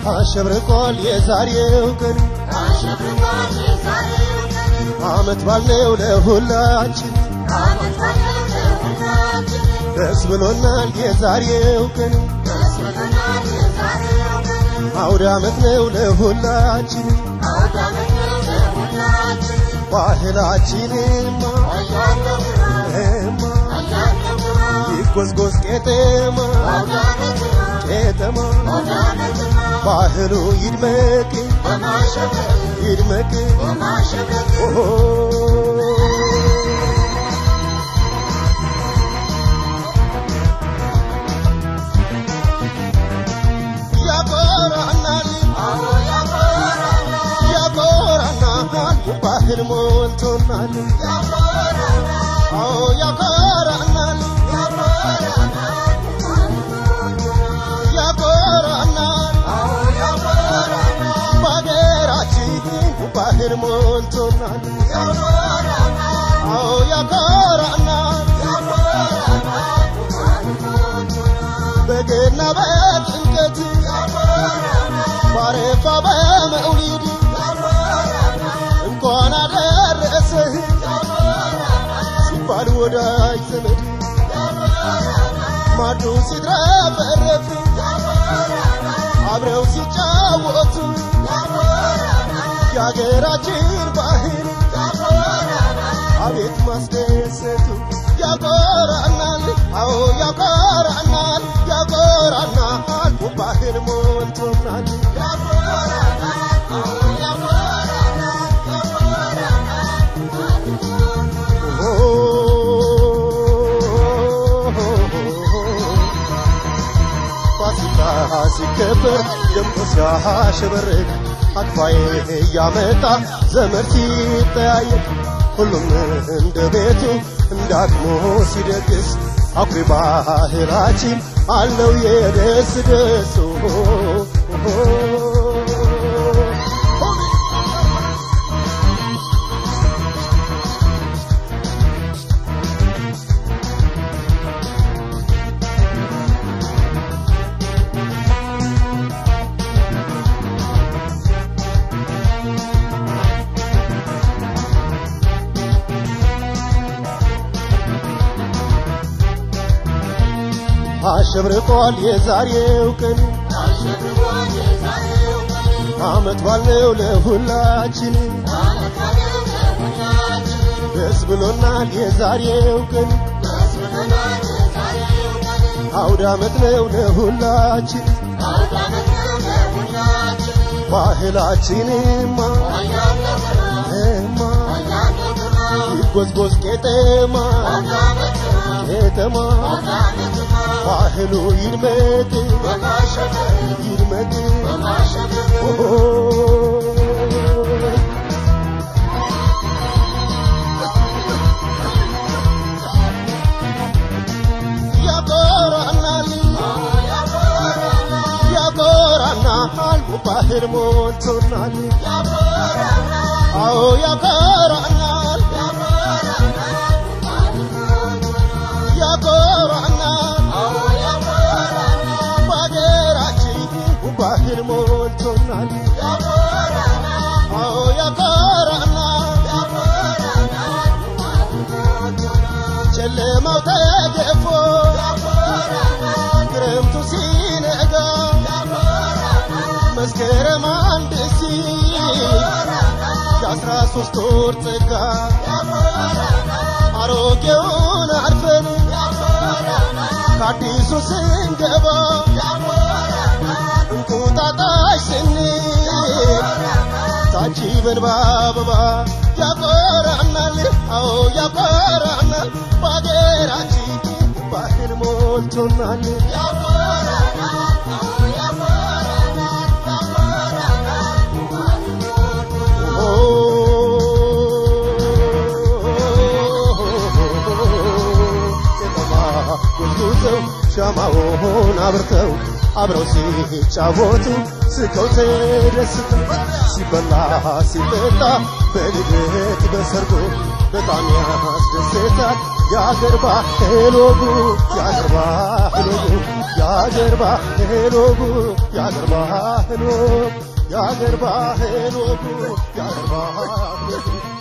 አሸብርቋል የዛሬው ቀን አሸብርቋል የዛሬው ቀን አመት ባልነው ለሁላችን ዓመት ባለው ለሁላችን ደስ ብሎናል የዛሬው ቀን ደስ ብሎናል የዛሬው ቀን አውደ አመት ነው ለሁላችን አውደ ዓመት ነው ለሁላችን ባህላችንማ አያለው ግራ እማ አያለው ግራ ይጎዝጎዝ ቄጤማ አውደ ዓመት ነው ቄጠማ አውደ ዓመት ነው ባህሉ ይድመቅ በማሸብረቅ ይድመቅ በማሸብረቅ ኦሆ ያኮራናል አዎ ያኮራናል ያኮራናል ባህል ሞልቶናል ያኮራናል አዎ ያኮራናል ያኮራናል አዎ ያኮራናል በሀገራችን ባህል ሞልቶናል አዎ ያኮራናል በገና በጥምቀት ባረፋ በመውሊድ እንኳን አደረሰህ ሲባል ወዳጅ ዘመድ ማዱ ሲትረፈረፍ አብረው ሲጫወቱ የአገራችን ባህል አቤት ማስደሰቱ ያኮራናል፣ አዎ ያኮራናል፣ ያኮራናል ባህል ሞልቶናል። ፋሲካ ሲከበር ደምቆ ሲያሸበርቅ አክፋዬ እያመጣ ዘመድ ሲጠያየቅ ሁሉም እንደ ቤቱ እንደ አቅሙ ሲደግስ አኩሪ ባህላችን አለው የደስ ደሱ አሸብርቋል የዛሬው ቀን አሸብርቋል የዛሬው ቀን አመት ባልነው ለሁላችን ዓመት ባለው ለሁላችን ደስ ብሎናል የዛሬው ቀን ደስ ብሎናል የዛሬው ቀን አውደ አመት ነው ለሁላችን አውደ ዓመት ነው ለሁላችን ባህላችንማ አያለው ግራ እማ አያለው ግራ ይጎዝጎዝ ቄጤማ አውደ ዓመት ነው ቄጠማ አውደ ዓመት ነው ባህሉ ይድመቅ በማሸብረቅ ይድመቅ በማሸብረቅ ኦሆ ያኮራናል አዎ ያኮራናል ያኮራናል ባህል ሞልቶናል ያኮራናል አዎ ያኮራናል ያኮራናል አዎ ያኮራናል በሀገራችን ባህል ሞልቶናል አዎ ያኮራናል ጨለማው ተገፎ ክረምቱ ሲነጋ መስከረም አንድ ሲል የአስራ ሶስት ወር ጸጋ አሮጌውን አልፈን ከአዲሱ ስንገባ እንቁጣጣሽ ስንል ታጅበን በአበባ ያኮራናል፣ አዎ ያኮራናል፣ በሀገራችን ባህል ሞልቶናል። ጉዝጉዘው ሻማውን አብርተው አብረው ሲጫወቱ ስቀው ተደስተው ሲበላ ሲጠጣ በልደት በሰርጎ በጣም ያስደስታል የአገር ባህል ወጉ የአገር ባህል ወጉ የአገር ባህል ወጉ የአገር ባህል ወጉ የአገር ባህል ወጉ የአገር ባህል ወጉ